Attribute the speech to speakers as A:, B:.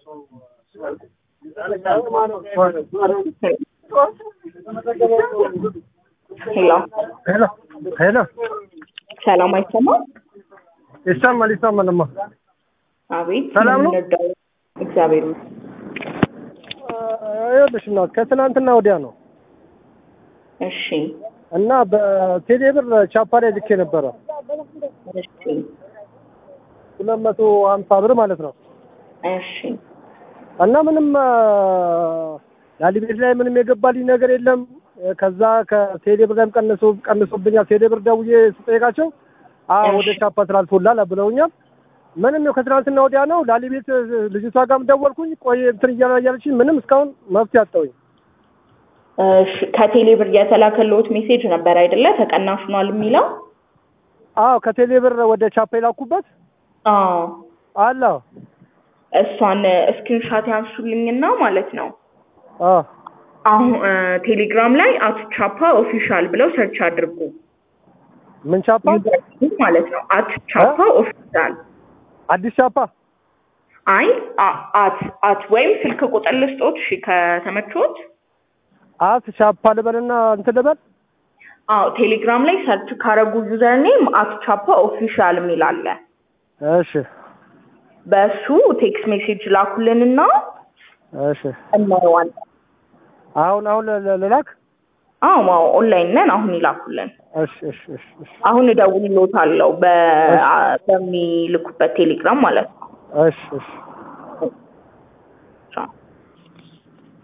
A: ሄሎ
B: ሄሎ ሄሎ፣
A: ሰላም አይሰማም?
B: ይሰማል ይሰማልማ።
A: አቤት
B: ሰላም ነው?
A: የምንወደው እግዚአብሔር ይመስገን።
B: ይኸውልሽ እናት ከትናንትና ወዲያ ነው
A: እሺ
B: እና በቴሌ ብር ቻፓ ላይ ልኬ ነበረ
A: እሺ
B: ሁለት መቶ ሀምሳ ብር ማለት ነው
A: እሺ
B: እና ምንም ላሊቤት ላይ ምንም የገባልኝ ነገር የለም። ከዛ ከቴሌ ብር ላይም ቀንሶ ቀንሶብኛል። ቴሌ ብር ደውዬ ስጠይቃቸው አ ወደ
A: እሺ።
B: ቻፓ ትራንስፎላል ብለውኛል። ምንም ነው ከትናንትና ወዲያ ነው ላሊቤት ልጅቷ ጋርም ደወልኩኝ። ቆይ እንትን እያለ እያለችኝ ምንም እስካሁን መፍትሄ አጣሁኝ።
A: እሺ ከቴሌ ብር የተላከልዎት ሜሴጅ ነበር አይደለ? ተቀናሽ ሆኗል የሚለው
B: አዎ ከቴሌ ብር ወደ ቻፓ የላኩበት
A: አዎ
B: አለ።
A: እሷን ስክሪንሻት ያንሱልኝና ማለት ነው
B: አዎ
A: አሁን እ፣ ቴሌግራም ላይ አት ቻፓ ኦፊሻል ብለው ሰርች አድርጉ
B: ምን ቻፓ?
A: ዩዘር ማለት ነው። አት ቻፓ ኦፊሻል
B: አዲስ ቻፓ።
A: አይ አ- አት አት ወይም ስልክ ቁጥር ልስጦት። እሺ ከተመቾት
B: አት ቻፓ ልበልና እንትን ልበል።
A: አዎ ቴሌግራም ላይ ሰርች ካረጉ ዩዘር ኔም አት ቻፓ ኦፊሻል የሚል አለ።
B: እሺ
A: በእሱ ቴክስት ሜሴጅ ላኩልንና
B: እሺ።
A: እናየዋለን።
B: አሁን አሁን ል- ል- ልላክ።
A: አዎ አዎ ኦንላይን ነን። አሁን ይላኩልን።
B: እሺ እሺ እሺ እሺ
A: አሁን እደውልልዎታለሁ በ- በሚልኩበት ቴሌግራም ማለት ነው።
B: እሺ እሺ